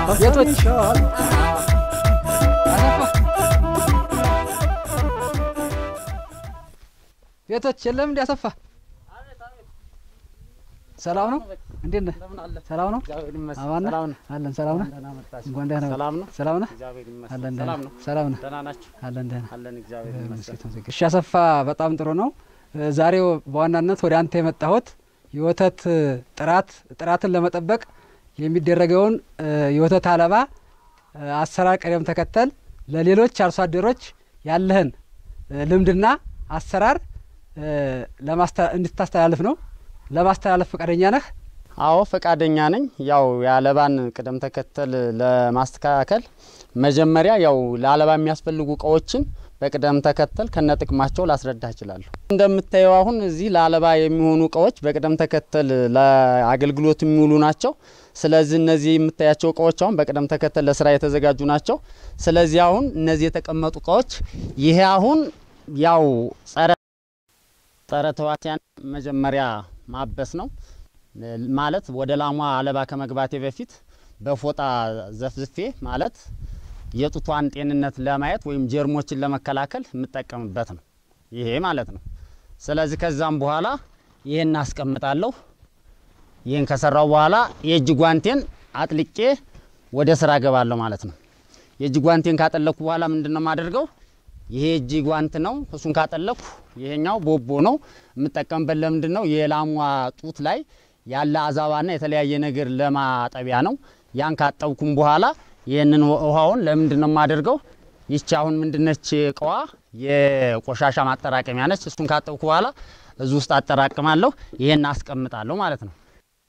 ቤቶች ቤቶች የለም እንዲ አሰፋ ሰላም ነው? እንዴት ነህ? ሰላም ነው? አማን ነህ? አለን ሰላም ነህ? እንኳን ደህና መጣህ። ሰላም ነው? ሰላም ነህ? እግዚአብሔር ይመስገን። አለን ደህና ሰላም ነው? ሰላም ነህ? ደህና ናችሁ? አለን ደህና አለን እግዚአብሔር ይመስገን። እሺ አሰፋ በጣም ጥሩ ነው። ዛሬው በዋናነት ወደ አንተ የመጣሁት የወተት ጥራት ጥራትን ለመጠበቅ የሚደረገውን የወተት አለባ አሰራር ቅደም ተከተል ለሌሎች አርሶ አደሮች ያለህን ልምድና አሰራር እንድታስተላልፍ ነው። ለማስተላለፍ ፈቃደኛ ነህ? አዎ ፈቃደኛ ነኝ። ያው የአለባን ቅደም ተከተል ለማስተካከል መጀመሪያ ያው ለአለባ የሚያስፈልጉ እቃዎችን በቅደም ተከተል ከነጥቅማቸው ላስረዳ እችላለሁ። እንደምታየው አሁን እዚህ ለአለባ የሚሆኑ እቃዎች በቅደም ተከተል ለአገልግሎት የሚውሉ ናቸው። ስለዚህ እነዚህ የምታያቸው እቃዎች አሁን በቅደም ተከተል ለስራ የተዘጋጁ ናቸው። ስለዚህ አሁን እነዚህ የተቀመጡ እቃዎች ይሄ አሁን ያው ጸረ ጸረ ተዋሲያን መጀመሪያ ማበስ ነው ማለት ወደ ላሟ አለባ ከመግባቴ በፊት በፎጣ ዘፍዝፌ ማለት የጡቷን ጤንነት ለማየት ወይም ጀርሞችን ለመከላከል የምጠቀምበት ነው ይሄ ማለት ነው። ስለዚህ ከዛም በኋላ ይሄን አስቀምጣለሁ። ይህን ከሰራው በኋላ የእጅ ጓንቴን አጥልቄ ወደ ስራ ገባለሁ ማለት ነው። የእጅ ጓንቴን ካጠለኩ በኋላ ምንድን ነው የማደርገው? ይሄ እጅ ጓንት ነው። እሱን ካጠለኩ ይሄኛው ቦቦ ነው የምጠቀምበት። ለምንድን ነው የላሟ ጡት ላይ ያለ አዛባና የተለያየ ነገር ለማጠቢያ ነው። ያን ካጠብኩም በኋላ ይህንን ውሃውን ለምንድን ነው የማደርገው? ይቺ አሁን ምንድነች እቃዋ የቆሻሻ ማጠራቀሚያ ነች። እሱን ካጠብኩ በኋላ እዚህ ውስጥ አጠራቅማለሁ። ይሄን አስቀምጣለሁ ማለት ነው።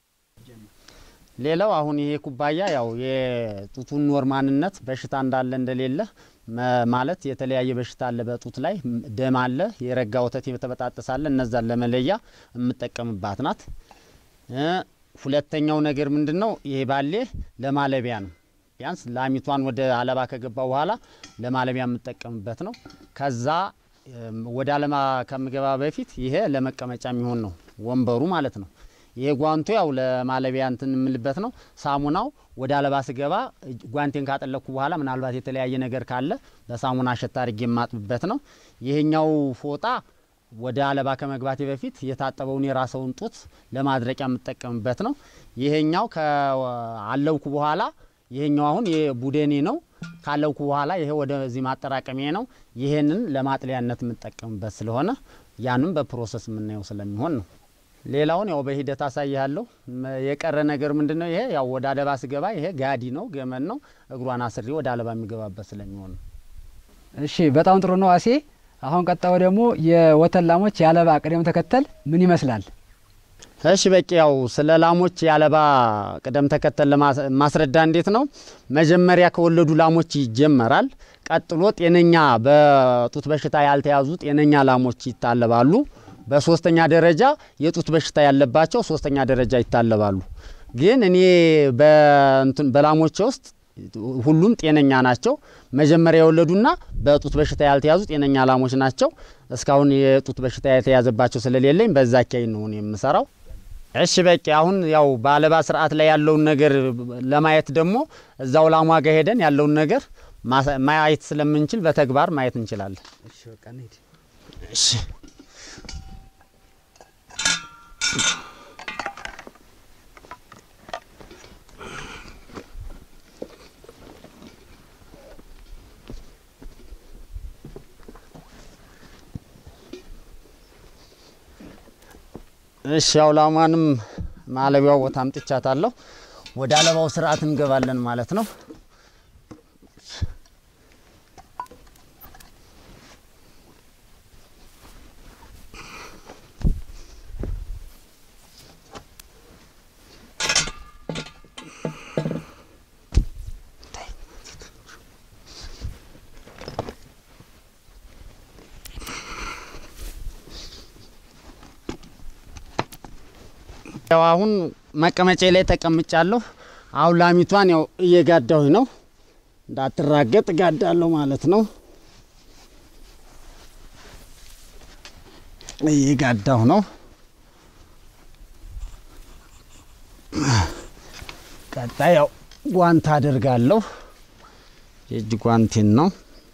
ሌላው አሁን ይሄ ኩባያ ያው የጡቱን ኖርማንነት በሽታ እንዳለ እንደሌለ ማለት የተለያየ በሽታ አለ በጡት ላይ ደም አለ፣ የረጋ ወተት የተበጣጠሰ አለ። እነዛን ለመለያ የምጠቀምባት ናት። ሁለተኛው ነገር ምንድን ነው? ይሄ ባሌ ለማለቢያ ነው። ቢያንስ ላሚቷን ወደ አለባ ከገባ በኋላ ለማለቢያ የምጠቀምበት ነው። ከዛ ወደ አለባ ከምገባ በፊት ይሄ ለመቀመጫ የሚሆን ነው፣ ወንበሩ ማለት ነው። ይሄ ጓንቱ ያው ለማለቢያ እንትን የምልበት ነው። ሳሙናው ወደ አለባ ስገባ ጓንቴን ካጠለኩ በኋላ ምናልባት የተለያየ ነገር ካለ በሳሙና አሸታ አድርጌ የማጥብበት ነው። ይሄኛው ፎጣ ወደ አለባ ከመግባቴ በፊት የታጠበውን የራሰውን ጡት ለማድረቂያ የምጠቀምበት ነው። ይሄኛው ከአለብኩ በኋላ ይሄኛው አሁን የቡደኔ ነው። ካለብኩ በኋላ ይሄ ወደዚህ ማጠራቀሚያ ነው። ይሄንን ለማጥለያነት የምጠቀምበት ስለሆነ ያንም በፕሮሰስ የምናየው ስለሚሆን ነው። ሌላውን ያው በሂደት አሳያለሁ። የቀረ ነገር ምንድን ነው? ይሄ ያው ወደ አለባ ስገባ ይሄ ጋዲ ነው፣ ገመን ነው። እግሯን አስሬ ወደ አለባ የሚገባበት ስለሚሆን ነው። እሺ፣ በጣም ጥሩ ነው አሴ። አሁን ቀጣዩ ደግሞ የወተት ላሞች የአለባ ቅደም ተከተል ምን ይመስላል? እሺ በቂ ያው ስለ ላሞች የአለባ ቅደም ተከተል ማስረዳ እንዴት ነው? መጀመሪያ ከወለዱ ላሞች ይጀመራል። ቀጥሎ ጤነኛ በጡት በሽታ ያልተያዙ ጤነኛ ላሞች ይታለባሉ። በሶስተኛ ደረጃ የጡት በሽታ ያለባቸው ሶስተኛ ደረጃ ይታለባሉ። ግን እኔ በላሞቼ ውስጥ ሁሉም ጤነኛ ናቸው። መጀመሪያ የወለዱና በጡት በሽታ ያልተያዙ ጤነኛ ላሞች ናቸው። እስካሁን የጡት በሽታ የተያዘባቸው ስለሌለኝ በዛ አካባቢ ነው የምሰራው። እሺ በቂ አሁን ያው በአለባ ስርዓት ላይ ያለውን ነገር ለማየት ደግሞ እዛው ላሟ ጋር ሄደን ያለውን ነገር ማየት ስለምንችል በተግባር ማየት እንችላለን። እሺ እሺ ያው ላሟንም ማለቢያው ቦታ አምጥቻታለሁ። ወደ አለባው ስርዓት እንገባለን ማለት ነው። ያው አሁን መቀመጫ ላይ ተቀምጫለሁ። አሁን ላሚቷን ያው እየጋዳሁኝ ነው። እንዳትራገጥ ጋዳለሁ ማለት ነው። እየጋዳሁ ነው። ቀጣይ ያው ጓንት አደርጋለሁ። የእጅ ጓንቴን ነው።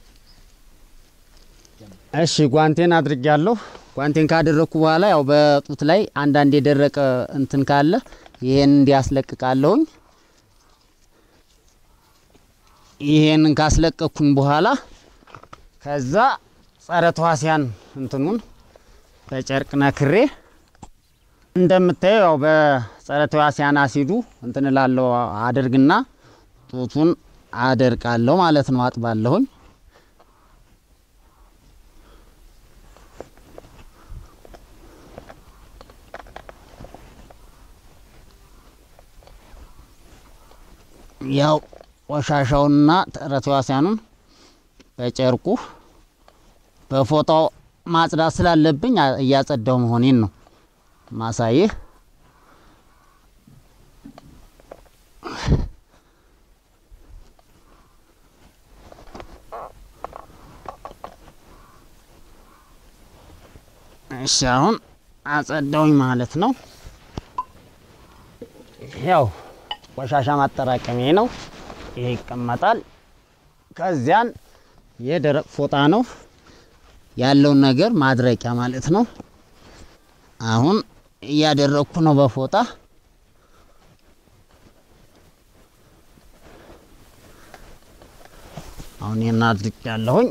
እሺ ጓንቴን አድርጊያለሁ። ጓንቴን ካደረግኩ በኋላ ያው በጡት ላይ አንዳንድ የደረቀ እንትን ካለ ይሄን እንዲያስለቅቃለሁኝ። ይሄንን ካስለቀኩኝ በኋላ ከዛ ጸረ ተዋሲያን እንትኑን በጨርቅ ነክሬ እንደምታየው ያው በጸረ ተዋሲያን አሲዱ እንትን እላለሁ አደርግና ጡቱን አደርቃለሁ ማለት ነው። አጥባለሁኝ። ያው ቆሻሻውንና ጸረ ተዋሲያኑን በጨርቁ በፎጣው ማጽዳት ስላለብኝ እያጸዳው መሆኔን ነው ማሳይህ። እሺ አሁን አጸዳውኝ ማለት ነው። ያው ቆሻሻ ማጠራቀሚያ ነው። ይሄ ይቀመጣል። ከዚያን የደረቅ ፎጣ ነው ያለውን ነገር ማድረቂያ ማለት ነው። አሁን እያደረግኩ ነው በፎጣ አሁን ይህን አድርቅ ያለሁኝ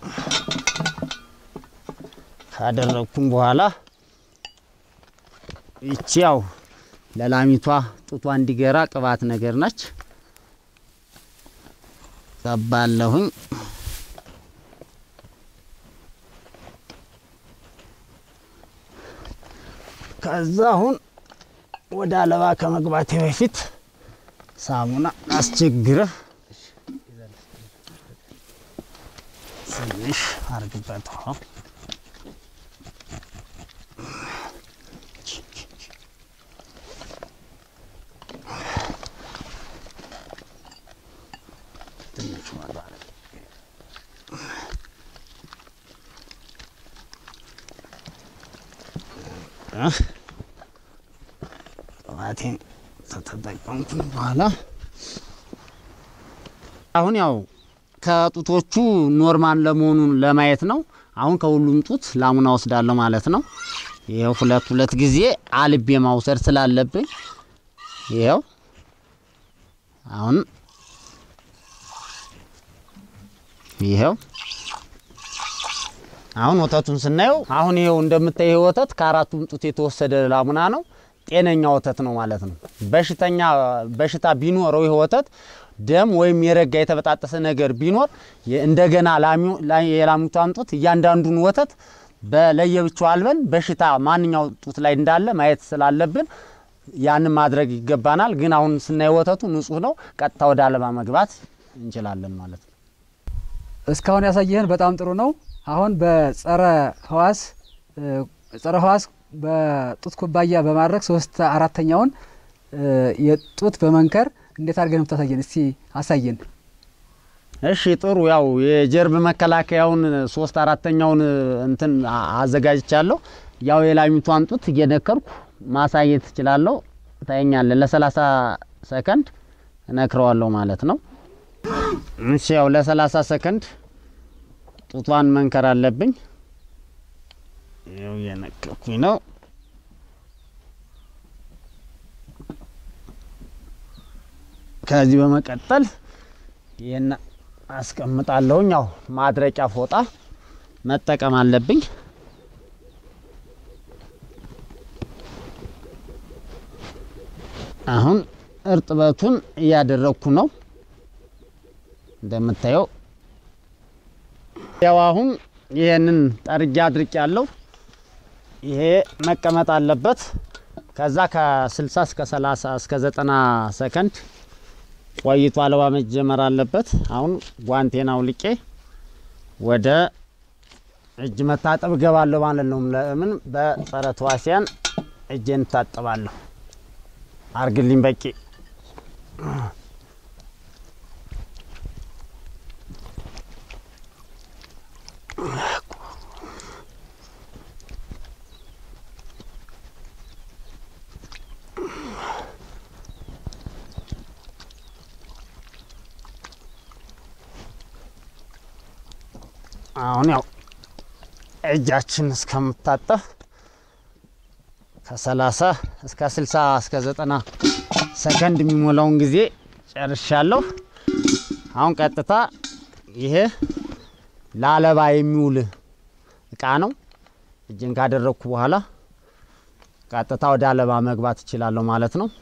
ካደረግኩም በኋላ ይቺ ያው ለላሚቷ ጡቷ እንዲገራ ቅባት ነገር ነች። ቀባለሁኝ። ከዛ አሁን ወደ አለባ ከመግባቴ በፊት ሳሙና አስቸግረህ ትንሽ አርግበት። ቅባቴን ከተጠቀምኩ በኋላ አሁን ያው ከጡቶቹ ኖርማል ለመሆኑን ለማየት ነው። አሁን ከሁሉም ጡት ላሙና ወስዳለሁ ማለት ነው። ይኸው ሁለት ሁለት ጊዜ አልቤ ማውሰድ ስላለብኝ ይኸው አሁን ይኸው አሁን ወተቱን ስናየው አሁን ይኸው እንደምታይ ይሄ ወተት ከአራቱም ጡት የተወሰደ ላሙና ነው። ጤነኛ ወተት ነው ማለት ነው። በሽተኛ በሽታ ቢኖረው ይሄ ወተት ደም ወይም የረጋ የተበጣጠሰ ነገር ቢኖር እንደገና የላሚቷን ጡት እያንዳንዱን ወተት በለየብቻው አልበን በሽታ ማንኛው ጡት ላይ እንዳለ ማየት ስላለብን ያንን ማድረግ ይገባናል። ግን አሁን ስናይ ወተቱ ንጹህ ነው። ቀጥታ ወደ አለባ መግባት እንችላለን ማለት ነው። እስካሁን ያሳየህን በጣም ጥሩ ነው። አሁን በጸረ ህዋስ ጸረ ህዋስ በጡት ኩባያ በማድረግ ሶስት አራተኛውን የጡት በመንከር እንዴት አድርገን የምታሳየን? እስቲ አሳየን። እሺ ጥሩ። ያው የጀርብ መከላከያውን ሶስት አራተኛውን እንትን አዘጋጅቻለሁ። ያው የላሚቷን ጡት እየነከርኩ ማሳየት እችላለሁ። ታየኛለን። ለሰላሳ ሰከንድ እነክረዋለሁ ማለት ነው። እሺ ያው ለሰላሳ ሰከንድ ጡቷን መንከር አለብኝ። ያው እየነከርኩኝ ነው። ከዚህ በመቀጠል ይህን አስቀምጣለሁኝ። ያው ማድረቂያ ፎጣ መጠቀም አለብኝ። አሁን እርጥበቱን እያደረግኩ ነው እንደምታየው። ያው አሁን ይህንን ጠርጌ አድርቅ ያለው ይሄ መቀመጥ አለበት። ከዛ ከ60 እስከ 30 እስከ 90 ሰከንድ ቆይቶ አለባ መጀመር አለበት። አሁን ጓንቴን አውልቄ ወደ እጅ መታጠብ እገባለሁ ማለት ነው። ለምን በጸረ ተዋሲያን እጄን እታጠባለሁ። አርግልኝ በቂ አሁን ያው እጃችን እስከምታጠፍ ከሰላሳ እስከ ስልሳ እስከ ዘጠና ሰከንድ የሚሞላውን ጊዜ ጨርሻለሁ። አሁን ቀጥታ ይሄ ለአለባ የሚውል እቃ ነው። እጅን ካደረግኩ በኋላ ቀጥታ ወደ አለባ መግባት እችላለሁ ማለት ነው።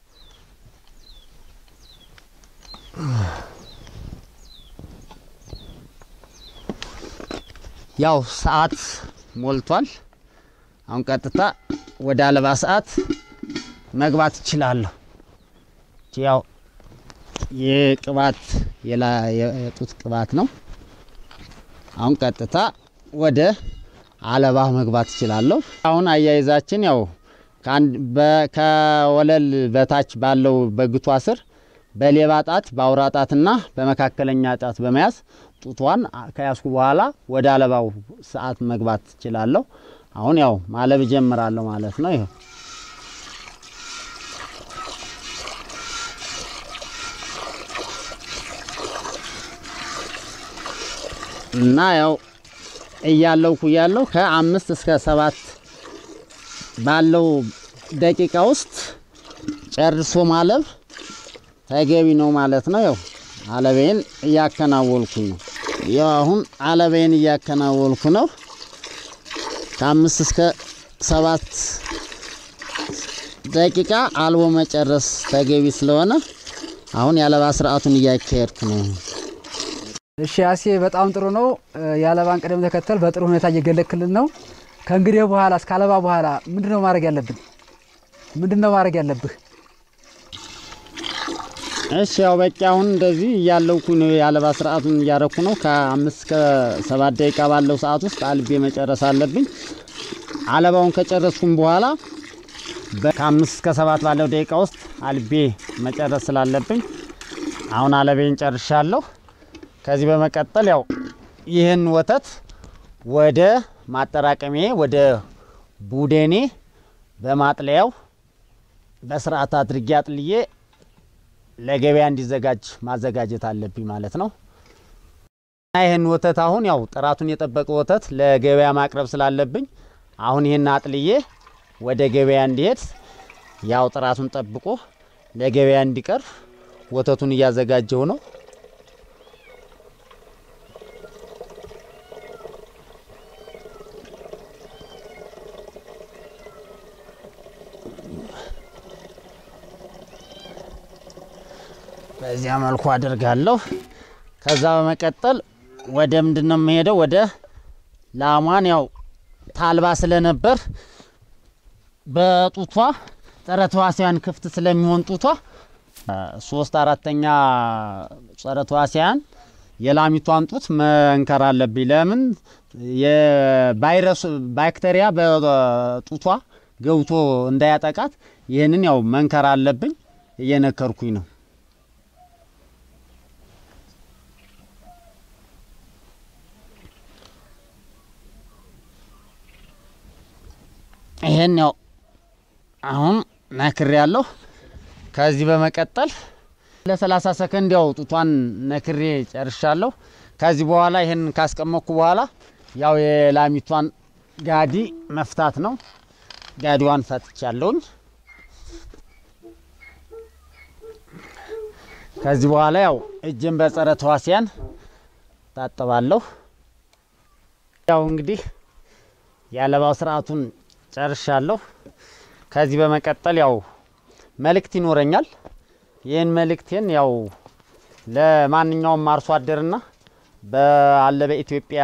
ያው ሰዓት ሞልቷል። አሁን ቀጥታ ወደ አለባ ሰዓት መግባት እችላለሁ። ያው የቅባት የጡት ቅባት ነው። አሁን ቀጥታ ወደ አለባ መግባት እችላለሁ። አሁን አያይዛችን ያው ከወለል በታች ባለው በግቷ ስር በሌባ ጣት በአውራ ጣትና በመካከለኛ ጣት በመያዝ ጡቷን ከያዝኩ በኋላ ወደ አለባው ሰዓት መግባት እችላለሁ። አሁን ያው ማለብ እጀምራለሁ ማለት ነው። ይኸው እና ያው እያለውኩ እያለው ከአምስት እስከ ሰባት ባለው ደቂቃ ውስጥ ጨርሶ ማለብ ተገቢ ነው ማለት ነው። ያው አለቤን እያከናወልኩኝ ነው። ያው አሁን አለቤን እያከናወልኩ ነው። ከአምስት እስከ ሰባት ደቂቃ አልቦ መጨረስ ተገቢ ስለሆነ አሁን የአለባ ስርዓቱን እያካሄድኩ ነው። እሺ ያሴ በጣም ጥሩ ነው። የአለባን ቅደም ተከተል በጥሩ ሁኔታ እየገለክልን ነው። ከእንግዲህ በኋላ እስከ አለባ በኋላ ምንድን ነው ማድረግ ያለብን? ምንድን ነው ማድረግ ያለብህ? እሺ ያው በቂ አሁን እንደዚህ እያለውኩ ነው። የአለባ ስርዓቱን እያረኩ ነው። ከአምስት እስከ ሰባት ደቂቃ ባለው ሰዓት ውስጥ አልቤ መጨረስ አለብኝ። አለባውን ከጨረስኩም በኋላ ከአምስት እስከ ሰባት ባለው ደቂቃ ውስጥ አልቤ መጨረስ ስላለብኝ አሁን አለቤን ጨርሻለሁ። ከዚህ በመቀጠል ያው ይህን ወተት ወደ ማጠራቀሜ ወደ ቡደኔ በማጥለያው በስርዓት አድርጌ አጥልዬ ለገበያ እንዲዘጋጅ ማዘጋጀት አለብኝ ማለት ነው። እና ይህን ወተት አሁን ያው ጥራቱን የጠበቀ ወተት ለገበያ ማቅረብ ስላለብኝ አሁን ይህን አጥልዬ ወደ ገበያ እንዲሄድ ያው ጥራቱን ጠብቆ ለገበያ እንዲቀርብ ወተቱን እያዘጋጀው ነው። በዚያ መልኩ አድርጋለሁ። ከዛ በመቀጠል ወደ ምንድን ነው የምሄደው? ወደ ላሟን ያው ታልባ ስለነበር በጡቷ ጸረ ተዋሲያን ክፍት ስለሚሆን ጡቷ ሶስት አራተኛ ጸረ ተዋሲያን የላሚቷን ጡት መንከር አለብኝ። ለምን የቫይረስ ባክቴሪያ በጡቷ ገብቶ እንዳያጠቃት ይህንን ያው መንከር አለብኝ። እየነከርኩኝ ነው። ይሄን ያው አሁን ነክሬ ያለሁ። ከዚህ በመቀጠል ለ30 ሰከንድ ያው ጡቷን ነክሬ ጨርሻለሁ። ከዚህ በኋላ ይሄን ካስቀመጥኩ በኋላ ያው የላሚቷን ጋዲ መፍታት ነው። ጋዲዋን ፈትቻለሁኝ። ከዚህ በኋላ ያው እጅን በጸረ ተዋሲያን ታጠባለሁ። ያው እንግዲህ የአለባው ስርዓቱን ጨርሻለሁ። ከዚህ በመቀጠል ያው መልእክት ይኖረኛል። ይህን መልእክቴን ያው ለማንኛውም አርሶ አደርና በአለ በኢትዮጵያ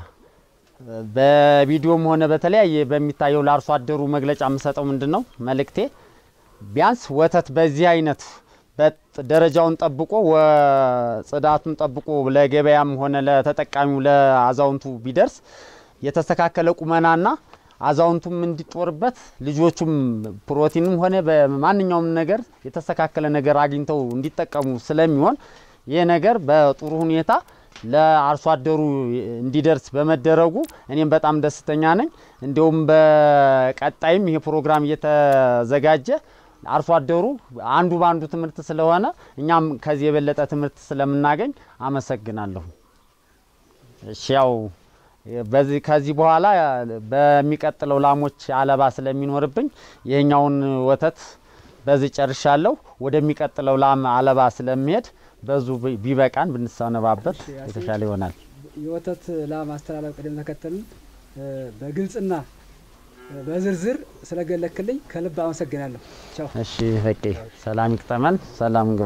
በቪዲዮም ሆነ በተለያየ በሚታየው ለአርሶ አደሩ መግለጫ የምሰጠው ምንድን ነው መልእክቴ ቢያንስ ወተት በዚህ አይነት ደረጃውን ጠብቆ ጽዳቱን ጠብቆ ለገበያም ሆነ ለተጠቃሚው ለአዛውንቱ ቢደርስ የተስተካከለ ቁመናና አዛውንቱም እንዲጦርበት ልጆቹም ፕሮቲንም ሆነ በማንኛውም ነገር የተስተካከለ ነገር አግኝተው እንዲጠቀሙ ስለሚሆን ይህ ነገር በጥሩ ሁኔታ ለአርሶ አደሩ እንዲደርስ በመደረጉ እኔም በጣም ደስተኛ ነኝ። እንዲሁም በቀጣይም ይሄ ፕሮግራም እየተዘጋጀ አርሶ አደሩ አንዱ በአንዱ ትምህርት ስለሆነ እኛም ከዚህ የበለጠ ትምህርት ስለምናገኝ አመሰግናለሁ። እሺ ያው በዚህ ከዚህ በኋላ በሚቀጥለው ላሞች አለባ ስለሚኖርብኝ ይሄኛውን ወተት በዚህ ጨርሻለሁ። ወደሚቀጥለው ላም አለባ ስለሚሄድ በዙ ቢበቃን ብንሰነባበት የተሻለ ይሆናል። የወተት ላም አስተላለፍ ቅደም ተከተልን በግልጽና በዝርዝር ስለገለክልኝ ከልብ አመሰግናለሁ። ቻው። እሺ በቄ ሰላም ይቅጠመን። ሰላም ግባ።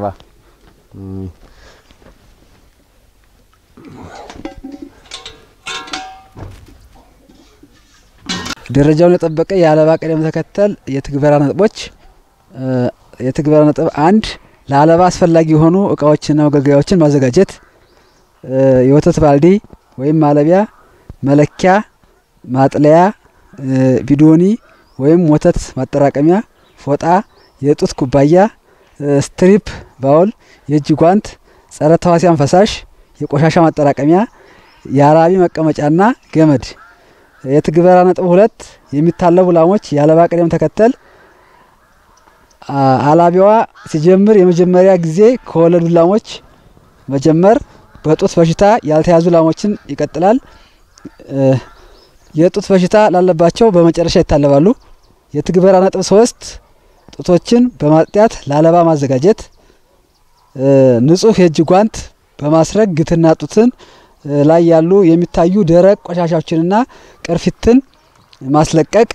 ደረጃውን የጠበቀ የአለባ ቅደም ተከተል የትግበራ ነጥቦች የትግበራ ነጥብ አንድ ለአለባ አስፈላጊ የሆኑ እቃዎችና መገልገያዎችን ማዘጋጀት፣ የወተት ባልዲ ወይም ማለቢያ፣ መለኪያ፣ ማጥለያ፣ ቢዶኒ ወይም ወተት ማጠራቀሚያ፣ ፎጣ፣ የጡት ኩባያ፣ ስትሪፕ ባውል፣ የእጅ ጓንት፣ ጸረ ተዋሲያን ፈሳሽ፣ የቆሻሻ ማጠራቀሚያ፣ የአራቢ መቀመጫና ገመድ። የትግበራ ነጥብ ሁለት የሚታለቡ ላሞች የአለባ ቅደም ተከተል አላቢዋ ሲጀምር የመጀመሪያ ጊዜ ከወለዱ ላሞች መጀመር፣ በጡት በሽታ ያልተያዙ ላሞችን ይቀጥላል። የጡት በሽታ ላለባቸው በመጨረሻ ይታለባሉ። የትግበራ ነጥብ ሶስት ጡቶችን በማጥያት ለአለባ ማዘጋጀት፣ ንጹህ የእጅ ጓንት በማስረግ ግትና ጡትን ላይ ያሉ የሚታዩ ደረቅ ቆሻሻዎችንና ቅርፊትን ማስለቀቅ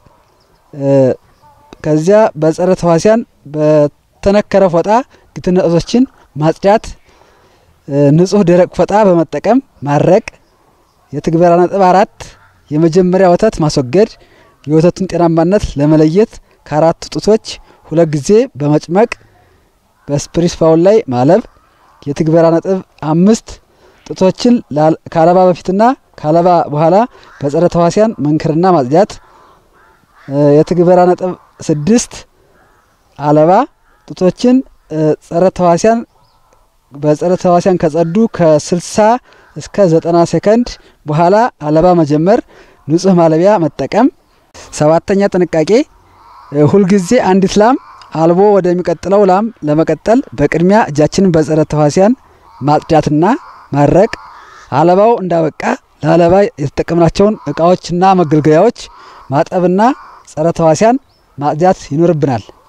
ከዚያ በጸረ ተዋሲያን በተነከረ ፎጣ ግትና ጡቶችን ማጽዳት፣ ንጹህ ደረቅ ፎጣ በመጠቀም ማረቅ። የትግበራ ነጥብ አራት የመጀመሪያ ወተት ማስወገድ፣ የወተቱን ጤናማነት ለመለየት ከአራቱ ጡቶች ሁለት ጊዜ በመጭመቅ በስፕሪስ ፋውል ላይ ማለብ። የትግበራ ነጥብ አምስት ጡቶችን ከአለባ በፊትና ከአለባ በኋላ በጸረ ተዋሲያን መንከርና ማጽዳት። የትግበራ ነጥብ ስድስት አለባ ጡቶችን ጸረ ተዋሲያን በጸረ ተዋሲያን ከጸዱ ከስልሳ እስከ ዘጠና ሴከንድ በኋላ አለባ መጀመር፣ ንጹህ ማለቢያ መጠቀም። ሰባተኛ ጥንቃቄ ሁልጊዜ አንዲት ላም አልቦ ወደሚቀጥለው ላም ለመቀጠል በቅድሚያ እጃችንን በጸረ ተዋሲያን ማጽዳትና ማረቅ። አለባው እንዳበቃ ለአለባ የተጠቀምናቸውን እቃዎችና መገልገያዎች ማጠብና ጸረ ተዋሲያን ማጽዳት ይኖርብናል።